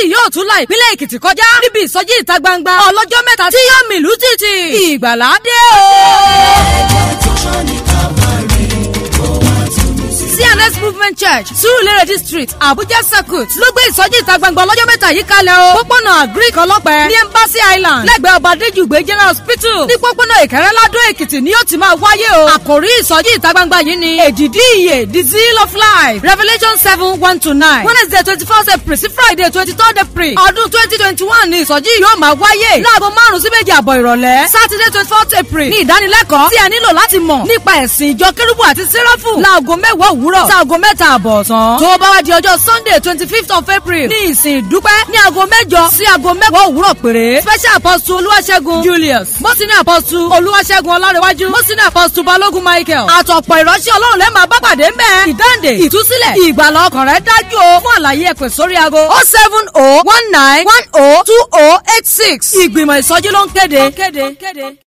kristi yóò tún la ìpínlẹ̀ èkìtì kọjá níbi ìsọjí ìta gbangba ọlọ́jọ́ mẹ́ta tí yóò mìlú títì ìgbàlá dé o. CNS Movement Church Surulere District Abuja Circuit ló gbé ìsọjí ìta gbangba ọlọ́jọ́ mẹ́ta yìí kalẹ̀ o. pópónà Greek ọlọ́pẹ ní Embassy Island lẹ́gbẹ̀ẹ́ ọba Adéjùgbé General Hospital ní pópónà Ìkẹrẹ́ Ládó Èkìtì ni yóò ti máa wáyé o. àkòrí ìsọjí ìta gbangba yìí ni èdìdí ìyè the zeal of life Revelation seven one to nine Wednesday twenty first April sí Friday twenty third April ọdún twenty twenty one ni ìsọjí yóò máa wáyé láago márùn-ún sí méje àbọ̀ ìrọ̀lẹ́ Saturday twenty fourth April ní ìdánilẹ́kọ̀ọ́ tí a nílò láti mọ̀ nípa ẹ̀sìn ìjọ kérúbù àti sẹ́ráfù láago mẹ́wàá òwúrọ̀ sáago mẹ́ta àbọ̀ ọ̀sán. tó bá wá di ọjọ́ Sunday twenty fifth of April ní ìsìn ìdúpẹ́ ní aago mẹ́jọ sí aago mẹ́wàá òwúrọ̀ péré. special apostle Olúwaṣẹ́gun Julius mọ́sínì apostle Olúwaṣẹ́gun Ọlárẹ̀wájú mọ́sínì apostle Balógun Michael àtọ̀pọ̀ ìránṣẹ́ Ọlọ́run lẹ́ẹ̀ máa bá pàdé ń bẹ́ẹ̀. ìdáǹdè ìtúsílẹ̀ ìgbàlà ọkàn rẹ̀ dájú o fún àlàyé ẹ̀pẹ̀ sórí aago oh seven oh one nine one oh two oh eight six ìgbìmọ̀ ìsọjí ló ń kéde.